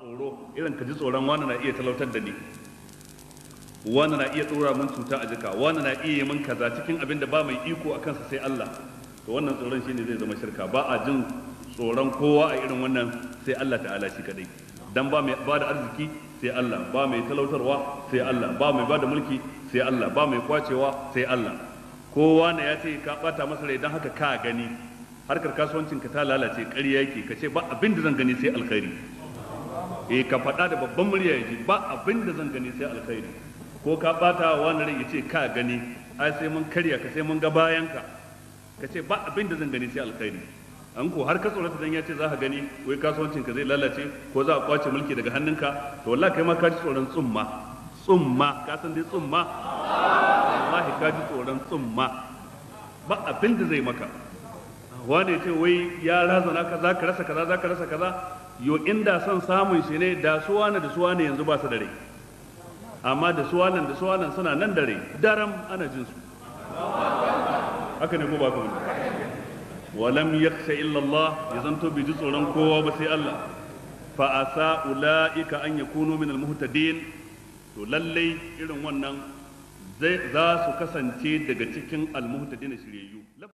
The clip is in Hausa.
tsoro irin ka ji tsoron wani na iya talautar da ni wani na iya tsora min cuta a jika wani na iya yi min kaza cikin abin da ba mai iko a kansa sai Allah to wannan tsoron shine zai zama shirka ba a jin tsoron kowa a irin wannan sai Allah ta'ala shi kadai dan ba mai ba da arziki sai Allah ba mai talautarwa sai Allah ba mai ba da mulki sai Allah ba mai kwacewa sai Allah kowa ne ya ce ka bata masa rai dan haka ka gani harkar kasuwancin ka ta lalace ƙarya yake ka ce ba abin da zan gani sai alkhairi eh ka faɗa da babban murya yaji ba abin da zan gani sai alkhairi ko ka bata wa wani rai yace ka gani ai sai mun karya ka sai mun ga bayan ka ka ce ba abin da zan gani sai alkhairi an ko har ka tsorata dan ya ce za ka gani wai kasuwancin ka zai lalace ko za a kwace mulki daga hannunka to wallahi kai ma ka ji tsoron tsumma tsumma ka san dai tsumma wallahi ka ji tsoron tsumma ba abin da zai maka wane ce wai ya razana ka za ka rasa kaza za ka rasa kaza yo inda son samun shi ne da su wane da su wane yanzu ba su da rai amma da su wane da su wane suna nan da rai daram ana jin su haka ne ko ba ka wani walam yakhsha illa Allah ya zanto bai ji tsoron kowa ba sai Allah fa asa ulaika an yakunu min al-muhtadin to lallai irin wannan zai za su kasance daga cikin al-muhtadin shiryayyu